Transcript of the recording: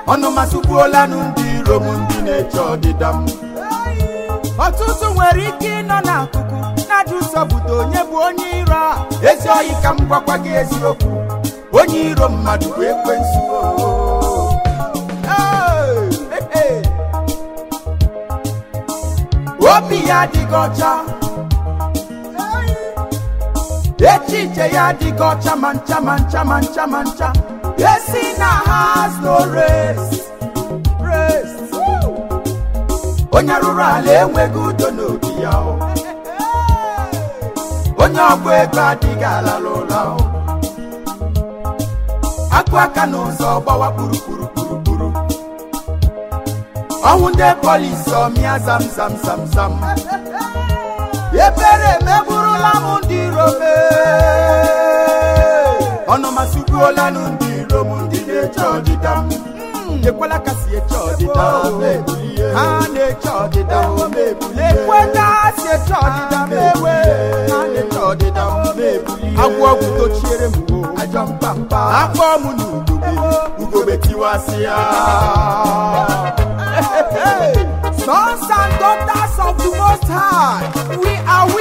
ọnụma sụgbuolanụ ndị iro m ndị na-eche ọdịda m ọtụtụ nwere ike ịnọ n'akụkụ na-ajụ sọpụta onye bụ onye iro a ezi oyi ka m gwakwa gị eziokwu onye iro mmadụ bụ ekwensu Hey, hey. obi ya adịghị ọcha echiche ya adịghị ọcha ma ncha ma ncha ma ncha ma ncha esi na has no race race onye rụrụ ala enweghị udo n'obi ya o. onye ọgba ego adịghị alala ụla o. akụ aka n'ụzọ gbawa kpurukpuru kpurukpuru ọnwụ ndị polisi ọmịa zam zam zam zam ebere emegburula m ndị iro m ọnụma sụgbuolanụ ndị iro m ndị na-eche ọdịda m ekwela ka si eche ọdịda m ebulie ha na-eche ọdịda m ebulie ekwela si eche ọdịda m ewe ha na-eche ọdịda m ebulie agwọ ọgwụ dochiere m o ajọ mkpamkpa akpọ m na ugogbe ugogbe tiwasị ya Sons and daughters of the Most High, we are